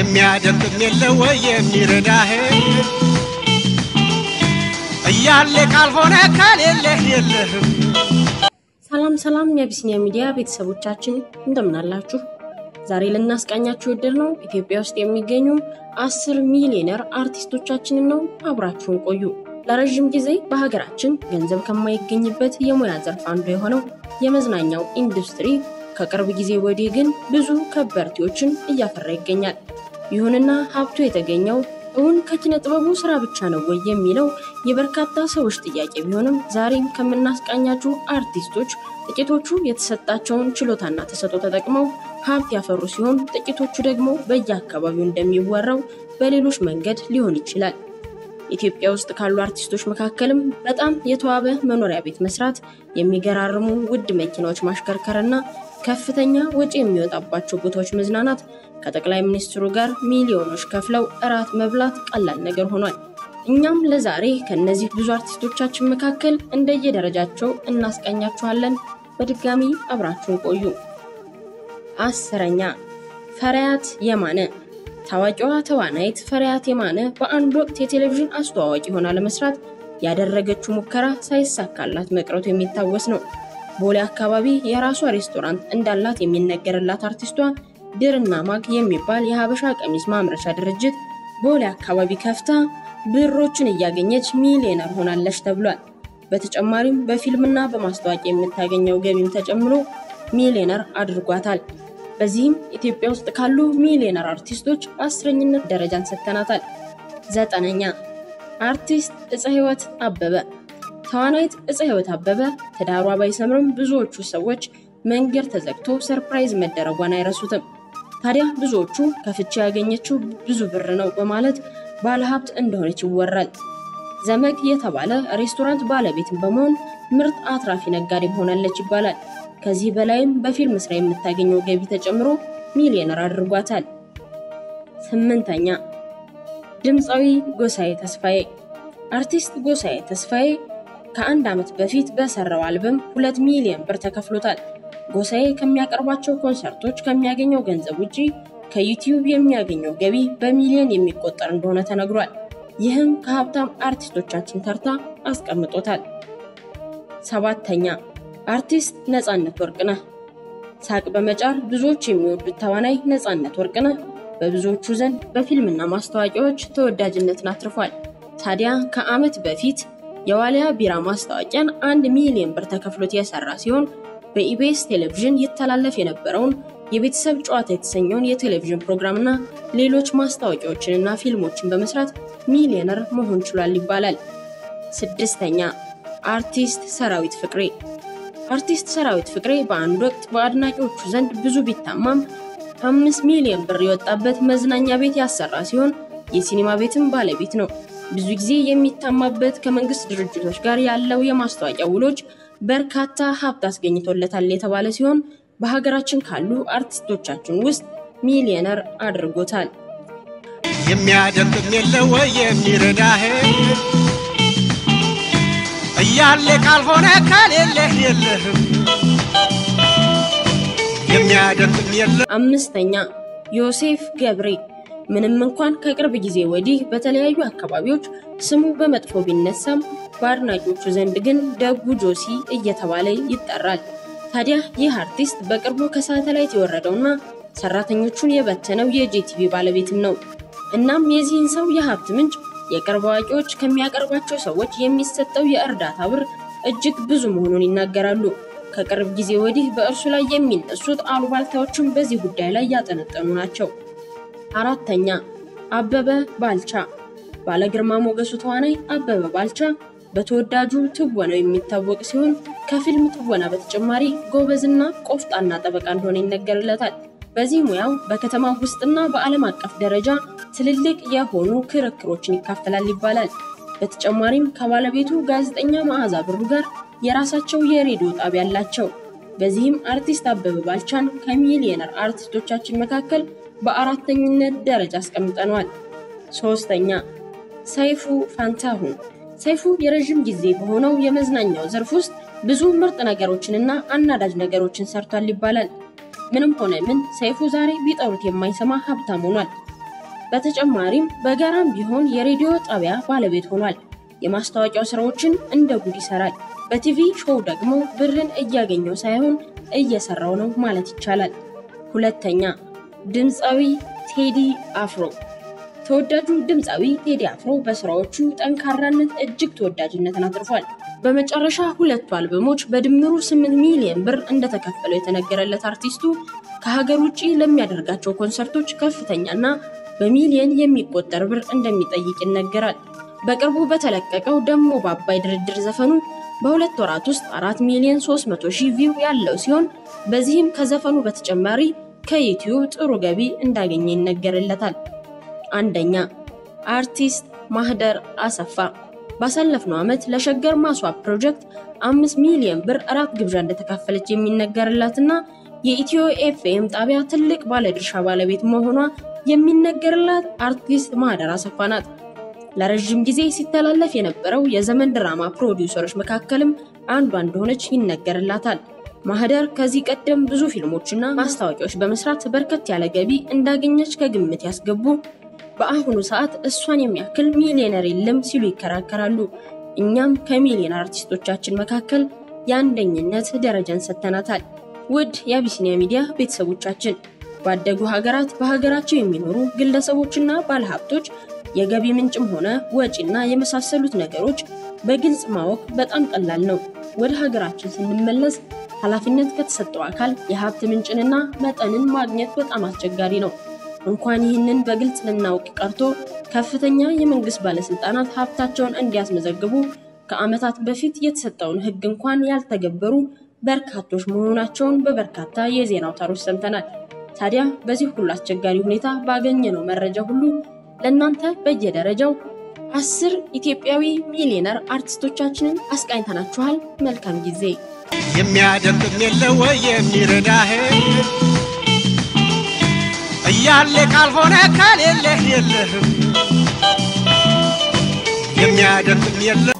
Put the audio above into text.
የሚያደርግም የለ ወይ የሚረዳህ እያለ ካልሆነ ከሌለህ የለህም። ሰላም ሰላም የአቢሲኒያ ሚዲያ ቤተሰቦቻችን እንደምናላችሁ። ዛሬ ልናስቃኛችሁ ወደድ ነው ኢትዮጵያ ውስጥ የሚገኙ አስር ሚሊዮነር አርቲስቶቻችንን ነው። አብራችሁን ቆዩ። ለረዥም ጊዜ በሀገራችን ገንዘብ ከማይገኝበት የሙያ ዘርፍ አንዱ የሆነው የመዝናኛው ኢንዱስትሪ ከቅርብ ጊዜ ወዲህ ግን ብዙ ከበርቴዎችን እያፈራ ይገኛል። ይሁንና ሀብቱ የተገኘው እውን ከኪነ ጥበቡ ስራ ብቻ ነው ወይ የሚለው የበርካታ ሰዎች ጥያቄ ቢሆንም ዛሬም ከምናስቃኛችሁ አርቲስቶች ጥቂቶቹ የተሰጣቸውን ችሎታና ተሰጥኦ ተጠቅመው ሀብት ያፈሩ ሲሆን፣ ጥቂቶቹ ደግሞ በየአካባቢው እንደሚወራው በሌሎች መንገድ ሊሆን ይችላል። ኢትዮጵያ ውስጥ ካሉ አርቲስቶች መካከልም በጣም የተዋበ መኖሪያ ቤት መስራት፣ የሚገራርሙ ውድ መኪናዎች ማሽከርከርና ከፍተኛ ወጪ የሚወጣባቸው ቦታዎች መዝናናት ከጠቅላይ ሚኒስትሩ ጋር ሚሊዮኖች ከፍለው እራት መብላት ቀላል ነገር ሆኗል። እኛም ለዛሬ ከእነዚህ ብዙ አርቲስቶቻችን መካከል እንደየደረጃቸው እናስቃኛችኋለን። በድጋሚ አብራችሁን ቆዩ። አስረኛ ፈሪያት የማነ ታዋቂዋ ተዋናይት ፈሪያት የማነ በአንድ ወቅት የቴሌቪዥን አስተዋዋቂ ሆና ለመስራት ያደረገችው ሙከራ ሳይሳካላት መቅረቱ የሚታወስ ነው። ቦሌ አካባቢ የራሷ ሬስቶራንት እንዳላት የሚነገርላት አርቲስቷ ድርና ማግ የሚባል የሀበሻ ቀሚስ ማምረቻ ድርጅት ቦሌ አካባቢ ከፍታ ብሮችን እያገኘች ሚሊዮነር ሆናለች ተብሏል። በተጨማሪም በፊልምና በማስታወቂያ የምታገኘው ገቢም ተጨምሮ ሚሊዮነር አድርጓታል። በዚህም ኢትዮጵያ ውስጥ ካሉ ሚሊዮነር አርቲስቶች በአስረኝነት ደረጃን ሰጥተናታል። ዘጠነኛ አርቲስት እፀ ሕይወት አበበ። ተዋናይት እፀ ሕይወት አበበ ትዳሯ ባይሰምርም ብዙዎቹ ሰዎች መንገድ ተዘግቶ ሰርፕራይዝ መደረጓን አይረሱትም። ታዲያ ብዙዎቹ ከፍቺ ያገኘችው ብዙ ብር ነው በማለት ባለሀብት እንደሆነች ይወራል። ዘመግ የተባለ ሬስቶራንት ባለቤትን በመሆን ምርጥ አትራፊ ነጋዴም ሆናለች ይባላል። ከዚህ በላይም በፊልም ስራ የምታገኘው ገቢ ተጨምሮ ሚሊዮነር አድርጓታል። ስምንተኛ ድምፃዊ ጎሳዬ ተስፋዬ። አርቲስት ጎሳዬ ተስፋዬ ከአንድ ዓመት በፊት በሰራው አልበም ሁለት ሚሊዮን ብር ተከፍሎታል። ጎሳዬ ከሚያቀርባቸው ኮንሰርቶች ከሚያገኘው ገንዘብ ውጪ ከዩቲዩብ የሚያገኘው ገቢ በሚሊዮን የሚቆጠር እንደሆነ ተነግሯል። ይህም ከሀብታም አርቲስቶቻችን ተርታ አስቀምጦታል። ሰባተኛ አርቲስት ነፃነት ወርቅነህ። ሳቅ በመጫር ብዙዎች የሚወዱት ተዋናይ ነፃነት ወርቅነህ በብዙዎቹ ዘንድ በፊልምና ማስታወቂያዎች ተወዳጅነትን አትርፏል። ታዲያ ከዓመት በፊት የዋሊያ ቢራ ማስታወቂያን አንድ ሚሊዮን ብር ተከፍሎት የሰራ ሲሆን በኢቢኤስ ቴሌቪዥን ይተላለፍ የነበረውን የቤተሰብ ጨዋታ የተሰኘውን የቴሌቪዥን ፕሮግራምና ሌሎች ማስታወቂያዎችንና ፊልሞችን በመስራት ሚሊዮነር መሆን ችሏል ይባላል። ስድስተኛ አርቲስት ሰራዊት ፍቅሬ። አርቲስት ሰራዊት ፍቅሬ በአንድ ወቅት በአድናቂዎቹ ዘንድ ብዙ ቢታማም አምስት ሚሊዮን ብር የወጣበት መዝናኛ ቤት ያሰራ ሲሆን የሲኒማ ቤትም ባለቤት ነው። ብዙ ጊዜ የሚታማበት ከመንግስት ድርጅቶች ጋር ያለው የማስታወቂያ ውሎች በርካታ ሀብት አስገኝቶለታል የተባለ ሲሆን በሀገራችን ካሉ አርቲስቶቻችን ውስጥ ሚሊዮነር አድርጎታል። የሚያደርግም የለ ወይ የሚረዳህ እያለ ካልሆነ ከሌለህ የለህም። የሚያደርግም የለ አምስተኛ ዮሴፍ ገብሬ። ምንም እንኳን ከቅርብ ጊዜ ወዲህ በተለያዩ አካባቢዎች ስሙ በመጥፎ ቢነሳም በአድናቂዎቹ ዘንድ ግን ደጉ ጆሲ እየተባለ ይጠራል። ታዲያ ይህ አርቲስት በቅርቡ ከሳተላይት የወረደውና ሰራተኞቹን የበተነው የጄቲቪ ባለቤትም ነው። እናም የዚህን ሰው የሀብት ምንጭ የቅርብ አዋቂዎች ከሚያቀርባቸው ሰዎች የሚሰጠው የእርዳታ ብር እጅግ ብዙ መሆኑን ይናገራሉ። ከቅርብ ጊዜ ወዲህ በእርሱ ላይ የሚነሱት አሉባልታዎችም በዚህ ጉዳይ ላይ ያጠነጠኑ ናቸው። አራተኛ አበበ ባልቻ። ባለግርማ ሞገሱ ተዋናይ አበበ ባልቻ በተወዳጁ ትወናው የሚታወቅ ሲሆን ከፊልም ትወና በተጨማሪ ጎበዝና ቆፍጣና ጠበቃ እንደሆነ ይነገርለታል። በዚህ ሙያው በከተማ ውስጥና በዓለም አቀፍ ደረጃ ትልልቅ የሆኑ ክርክሮችን ይካፈላል ይባላል። በተጨማሪም ከባለቤቱ ጋዜጠኛ መዓዛ ብሩ ጋር የራሳቸው የሬዲዮ ጣቢያ አላቸው። በዚህም አርቲስት አበበ ባልቻን ከሚሊዮነር አርቲስቶቻችን መካከል በአራተኝነት ደረጃ አስቀምጠነዋል። ሶስተኛ ሰይፉ ፋንታሁን። ሰይፉ የረዥም ጊዜ በሆነው የመዝናኛው ዘርፍ ውስጥ ብዙ ምርጥ ነገሮችንና አናዳጅ ነገሮችን ሰርቷል ይባላል። ምንም ሆነ ምን ሰይፉ ዛሬ ቢጠሩት የማይሰማ ሀብታም ሆኗል። በተጨማሪም በጋራም ቢሆን የሬዲዮ ጣቢያ ባለቤት ሆኗል። የማስታወቂያው ስራዎችን እንደ ጉድ ይሰራል። በቲቪ ሾው ደግሞ ብርን እያገኘው ሳይሆን እየሰራው ነው ማለት ይቻላል። ሁለተኛ ድምፃዊ ቴዲ አፍሮ። ተወዳጁ ድምፃዊ ቴዲ አፍሮ በስራዎቹ ጠንካራነት እጅግ ተወዳጅነትን አትርፏል። በመጨረሻ ሁለቱ አልበሞች በድምሩ 8 ሚሊዮን ብር እንደተከፈለው የተነገረለት አርቲስቱ ከሀገር ውጭ ለሚያደርጋቸው ኮንሰርቶች ከፍተኛና በሚሊዮን የሚቆጠር ብር እንደሚጠይቅ ይነገራል። በቅርቡ በተለቀቀው ደሞ በአባይ ድርድር ዘፈኑ በሁለት ወራት ውስጥ 4 ሚሊዮን 300 ሺህ ቪው ያለው ሲሆን በዚህም ከዘፈኑ በተጨማሪ ከዩቲዩብ ጥሩ ገቢ እንዳገኘ ይነገርለታል። አንደኛ አርቲስት ማህደር አሰፋ ባሳለፍነው ዓመት ለሸገር ማስዋብ ፕሮጀክት አምስት ሚሊዮን ብር እራት ግብዣ እንደተካፈለች የሚነገርላትና የኢትዮ ኤፍኤም ጣቢያ ትልቅ ባለድርሻ ባለቤት መሆኗ የሚነገርላት አርቲስት ማህደር አሰፋ ናት። ለረዥም ጊዜ ሲተላለፍ የነበረው የዘመን ድራማ ፕሮዲውሰሮች መካከልም አንዷ እንደሆነች ይነገርላታል። ማህደር ከዚህ ቀደም ብዙ ፊልሞችና ማስታወቂያዎች በመስራት በርከት ያለ ገቢ እንዳገኘች ከግምት ያስገቡ በአሁኑ ሰዓት እሷን የሚያክል ሚሊዮነር የለም ሲሉ ይከራከራሉ። እኛም ከሚሊዮነር አርቲስቶቻችን መካከል የአንደኝነት ደረጃን ሰጥተናታል። ውድ የአቢሲኒያ ሚዲያ ቤተሰቦቻችን ባደጉ ሀገራት በሀገራቸው የሚኖሩ ግለሰቦችና ባለሀብቶች የገቢ ምንጭም ሆነ ወጪና የመሳሰሉት ነገሮች በግልጽ ማወቅ በጣም ቀላል ነው። ወደ ሀገራችን ስንመለስ ኃላፊነት ከተሰጠው አካል የሀብት ምንጭንና መጠንን ማግኘት በጣም አስቸጋሪ ነው። እንኳን ይህንን በግልጽ ልናውቅ ቀርቶ ከፍተኛ የመንግስት ባለስልጣናት ሀብታቸውን እንዲያስመዘግቡ ከዓመታት በፊት የተሰጠውን ሕግ እንኳን ያልተገበሩ በርካቶች መሆናቸውን በበርካታ የዜና አውታሮች ሰምተናል። ታዲያ በዚህ ሁሉ አስቸጋሪ ሁኔታ ባገኘነው መረጃ ሁሉ ለእናንተ በየደረጃው አስር ኢትዮጵያዊ ሚሊዮነር አርቲስቶቻችንን አስቃኝተናችኋል። መልካም ጊዜ። የሚያደርግም የለ ወይ የሚረዳህ እያለ ካልሆነ ከሌለህ የለህም የሚያደርግም የለ